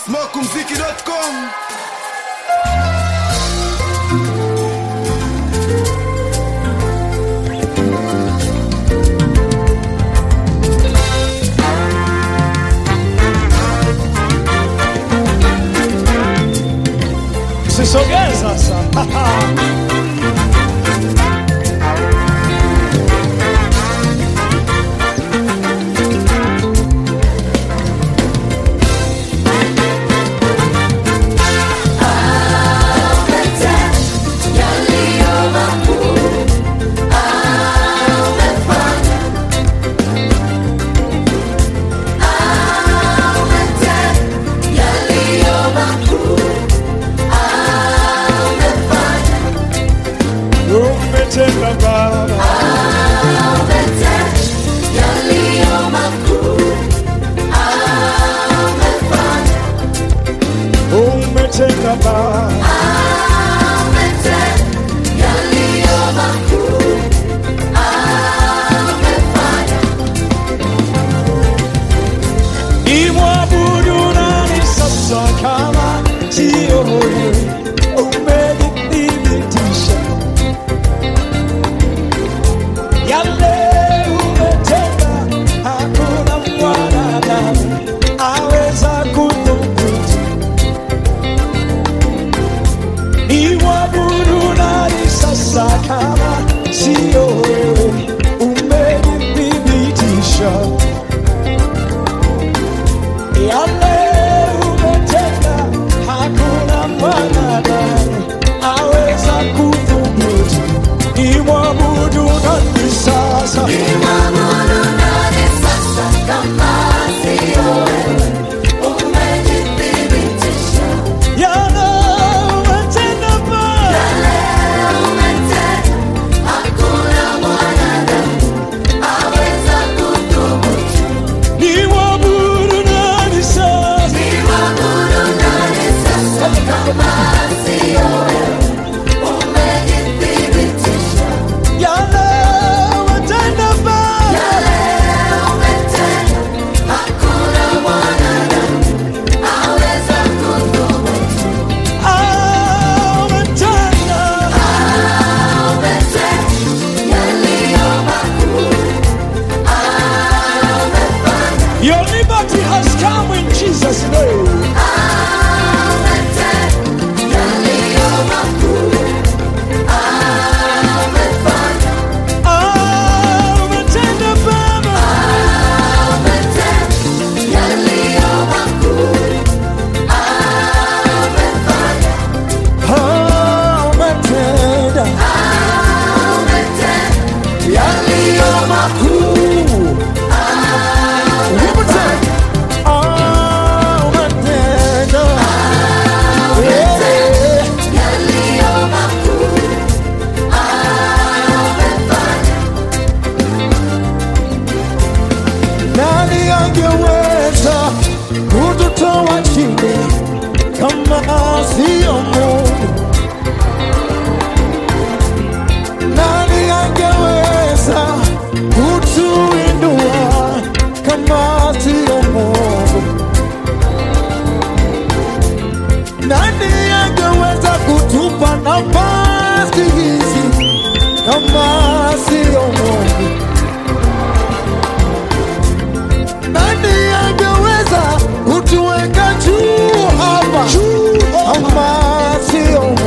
smokumziki.com Usisogee sasa. Umetenda Baba, umetenda Baba, imwabudu nani sasa kama sio wewe? Umenithibitisha yale umetenda, hakuna mwanadamu aweza kuthubutu. Nimwabudu nani sasa kama sio wewe? Umenithibitisha yale umetenda, hakuna mwanadamu aweza kuthubutu. Nimwabudu nani sasa? Yale umetenda Baba, nimwabudu nani sasa? Yale umetenda Baba, ah, umetenda. Your liberty has come in Jesus' name. Ah, umetenda Baba, ah, umetenda yaliyo makuu. Umetenda, ah, umetenda, yeah. Nani angeweza kututoa chini kama sio Mungu? Nani angeweza kutuinua kama sio Mungu? Nani angeweza kutupa nafasi hizi kama sio Mungu? Nani angeweza kutuweka juu hapa kama sio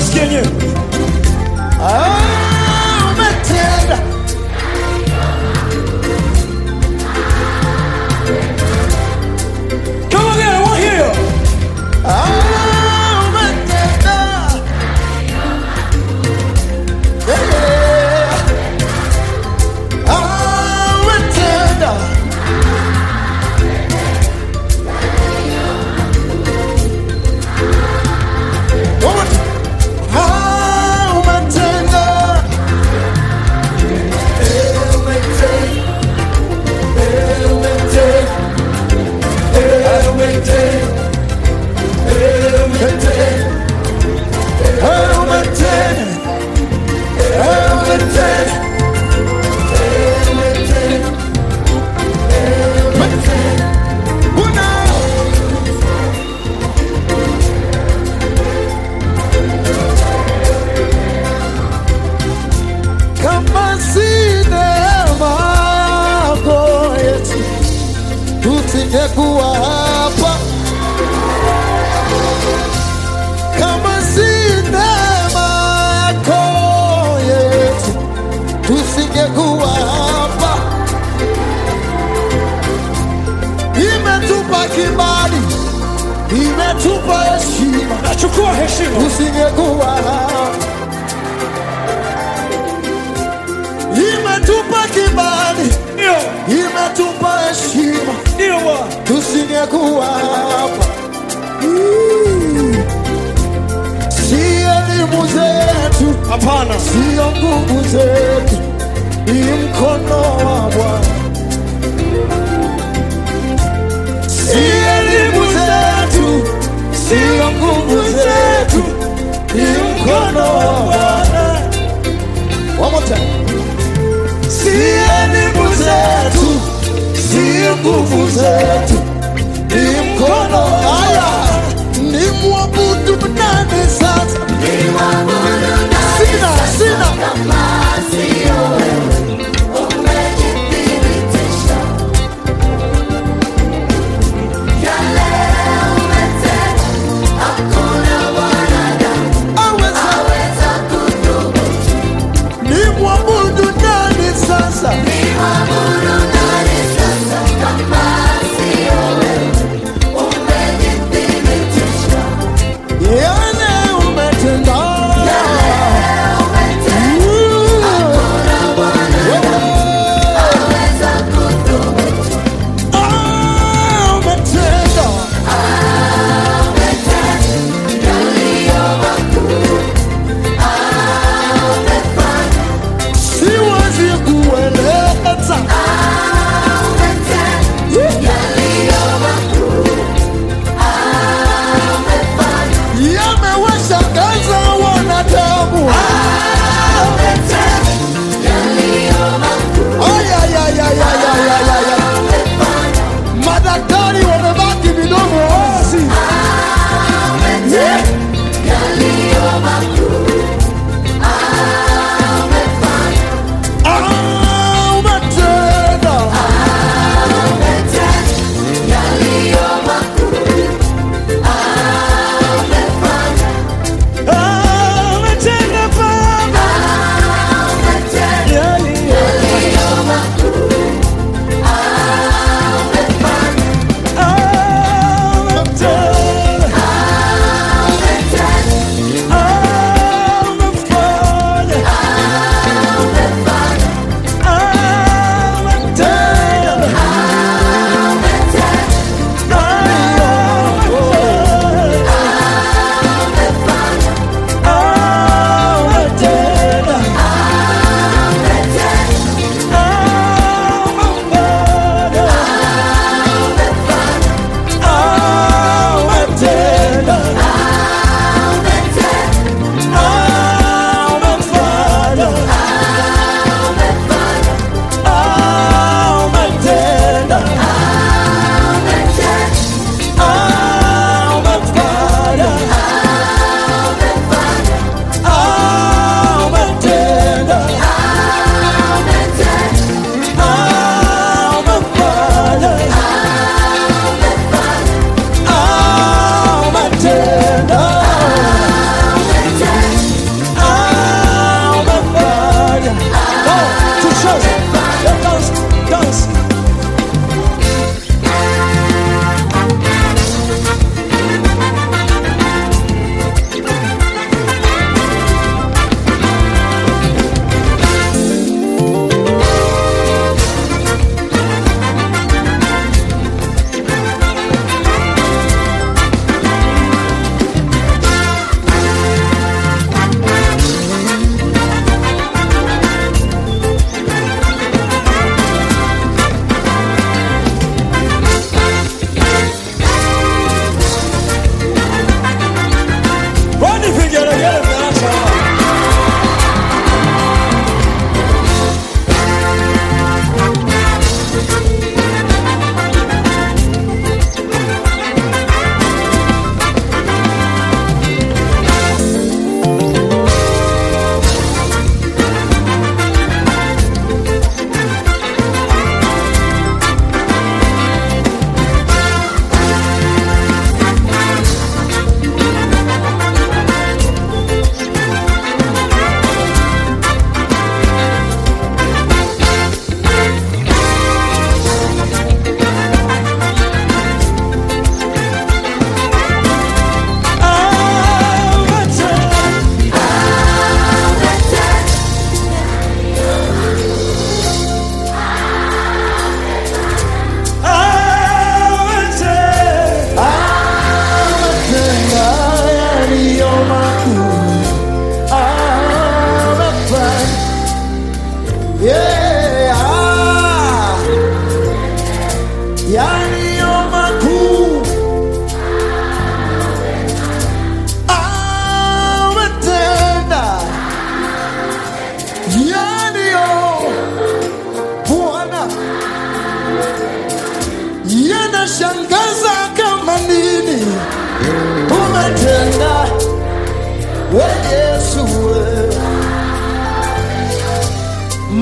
asikie yenyewe. Ah, umetenda. Come again, I want to hear you. Ah, umetenda. Yeah. Ah, umetenda. One more time. Ah, umetenda. Eh, umetenda. Eh, umetenda. Eh, umetenda. Eh, umetenda. Eh, umetenda. Eh, umetenda. Eh, umetenda. Eh, umetenda. Una. kama si neema yako Yesu, tusingekuwa hapa. Kama si neema yako Yesu, tusingekuwa hapa. Imetupa kibali, imetupa heshima, Nachukua heshima. tusingekuwa hapa. Imetupa kibali, Ndio, imetupa heshima, ndio Bwana. tusingekuwa hapa. Mm. Si elimu zetu, Hapana. sio nguvu zetu, ni mkono wa Bwana. Si elimu zetu, sio nguvu zetu, ni mkono wa Bwana. One more time. Si elimu zetu, si nguvu zetu, ni mkono haya. Ni mwabudu nani sasa? Sina, sina. Aweza. Ni mwabudu nani sasa? Ni mwabudu nani sasa kama sio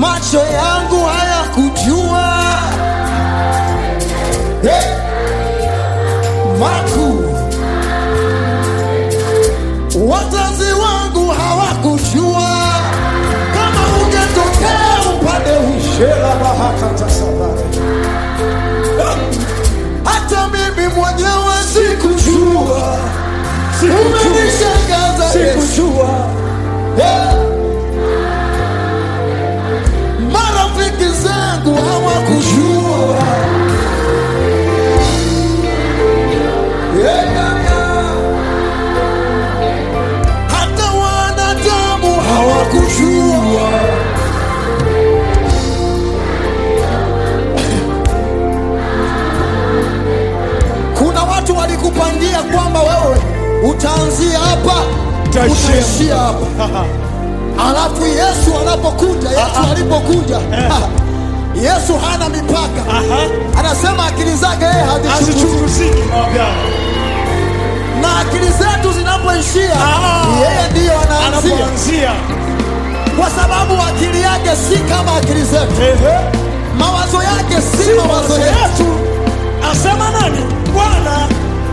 macho yangu hayakujua hey, makuu wazazi wangu hawakujua kama ungetokea upande ushela bahakatasabare hata mimi mwenyewe sikujua umenishangaza Yesu. Eh. marafiki zangu hawakujua Yeah, yeah, yeah. hata wanadamu hawakujua kuna watu walikupangia kwamba wewe utaanzia hapa Utaishia utaishia hapa alafu yesu anapokuja yesu alipokuja yesu hana mipaka Aha. anasema akili zake yeye hazichunguzi Hazichunguziki mawapiano. na akili zetu zinapoishia Ah. yeye ndiyo anaanzia Anapoanzia. kwa sababu akili yake si kama akili zetu Ehe. mawazo yake si mawazo Mawazo yetu yetu. Asema nani? Bwana.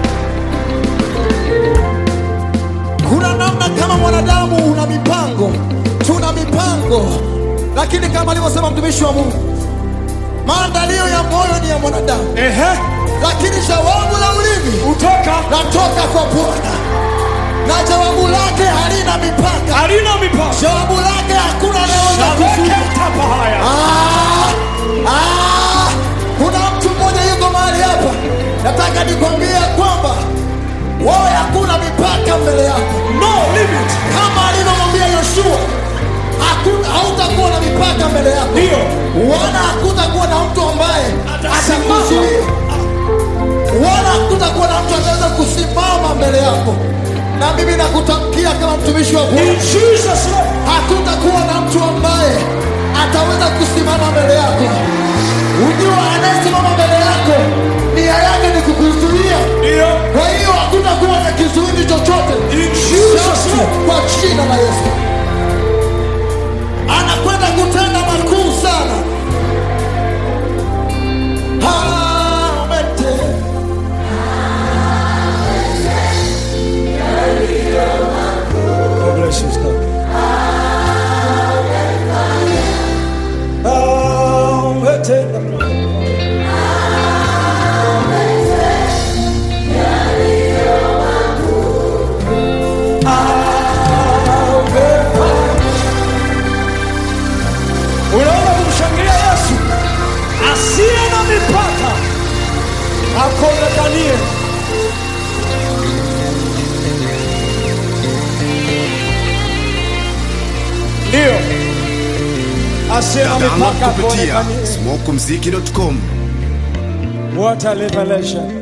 kuna namna kama mwanadamu una mipango tuna mipango lakini kama alivyosema mtumishi wa mungu maandalio ya moyo ni ya mwanadamu Ehe. lakini jawabu la ulimi Utoka. latoka kwa bwana na jawabu lake halina mipaka Halina mipaka. jawabu lake hakuna anayeweza kuzuia Shabeke tapa haya. Ah, ah, kuna mtu mmoja yuko mahali hapa nataka nikwambie kwamba wewe hakuna mipaka mbele yako No limit. kama alivyomwambia yoshua hakuna- hautakuwa na mipaka mbele yako Ndio. wala hakutakuwa na mtu ambaye Atasimama. atakuzuia wala hakutakuwa na mtu ataweza kusimama mbele yako na mimi nakutamkia kama mtumishi wa Bwana In Jesus name. hakutakuwa na mtu ambaye ataweza kusimama mbele yako. Ujua anayesimama mbele yako nia yake ni kukuzuia. Ndio. Kwa hiyo hakutakuwa na kizuizi chochote In Jesus Sasa, name. kwa jina la Yesu. Anakwenda kutenda makuu sana. Ametenda. God bless you, sir. Ametenda. Unaona kumshangilia Yesu asiye na mipaka akonekanie. Ndio asiye na Download mipaka kupitia akonekanie. smokumziki.com What a revelation.